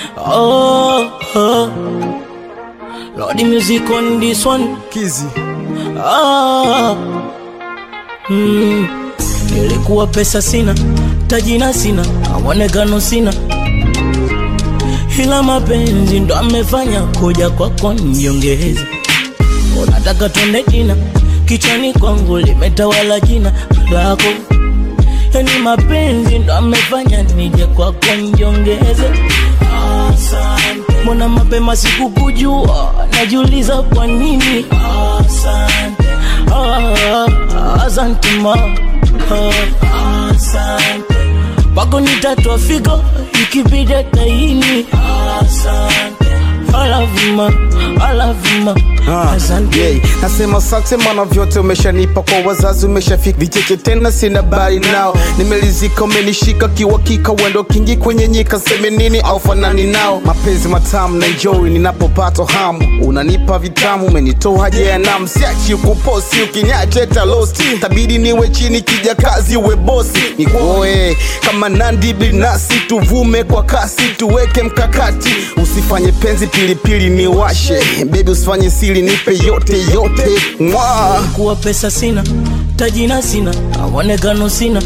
Oh, oh. Lordy music on this one. Kizi Ah, mm. Nilikuwa pesa sina, tajina sina, mwonekano sina, ila mapenzi ndo amefanya kuja kwako niongeze. Unataka twende dina, kichwani kwangu limetawala jina lako, yani mapenzi ndo amefanya nije kwako niongeze. Asante, mbona mapema sikukujua, najiuliza kwa nini. Asante, ah, asante ma, ah, asante wako nitatwa figo ikibidi taini. Asante, I love you ma, I love you ma, Ah, asante. yeah. Nasema asante maana vyote umeshanipa kwa wazazi umeshafika vicheche tena sina bari nao nimelizika umenishika kiwakika wendo kingi kwenye nyika seme nini au fanani nao mapenzi matamu na enjoy ninapopata hamu unanipa vitamu umenitoa haja ya namu siachi ukuposi ukinyache talosti tabidi niwe chini kija kazi uwe bosi nikuoe kama nandi binasi tuvume kwa kasi tuweke mkakati usifanye penzi pilipili niwashe bebi usifanye siri nipe yote yote mwa kuwa pesa sina, tajina sina, mwonekano sina,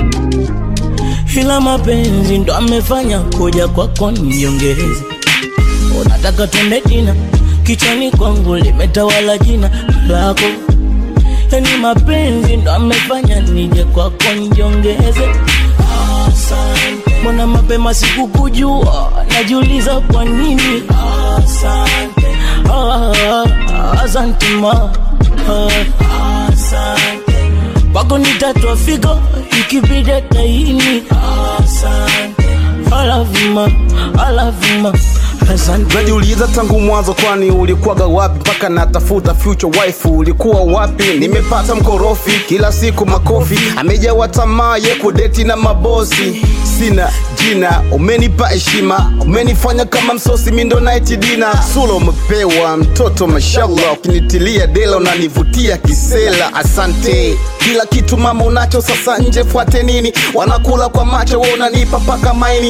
ila mapenzi ndo amefanya kuja kwako niongeze. Unataka twende dina, kichwani kwangu limetawala jina lako, yani mapenzi ndo amefanya nije kwako niongeze. Asante, mbona mapema sikukujua, najiuliza kwa nini. Asante, ah, asante ma, ah, asante wako nitatwa figo ikibidi taini. Asante, I love you ma, I love you ma, asante. najiuliza tangu mwanzo kwani ulikuwaga wapi mpaka natafuta future wife ulikuwa wapi nimepata mkorofi kila siku makofi amejawa tamaa ye kudeti na mabosi sina jina umenipa heshima umenifanya kama msosi mindo night dina sula umepewa mtoto mashallah ukinitilia dela unanivutia kisela asante kila kitu mama unacho sasa nje fuate nini wanakula kwa macho we unanipa paka maini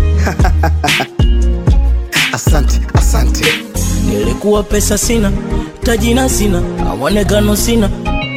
asante asante Nilikuwa pesa sina, tajina sina, mwonekano sina,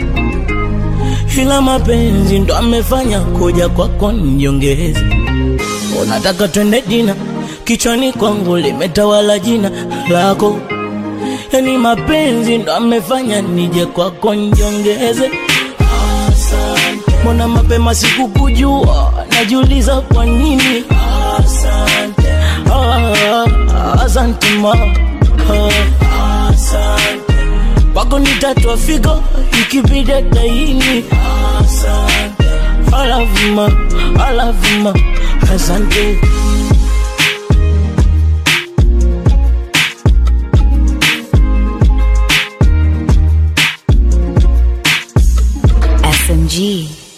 ila mapenzi ndo amefanya kuja kwako niongeze. Unataka twende dina, kichwani kwangu limetawala jina lako, yani mapenzi ndo amefanya nije kwako niongeze. Asante, mbona mapema sikukujua, najiuliza kwa nini. Asante, ah, asante ma, ah, asante wako nitatwa figo ikibidi taini. Asante, I love you ma, I love you ma, asante. SMG.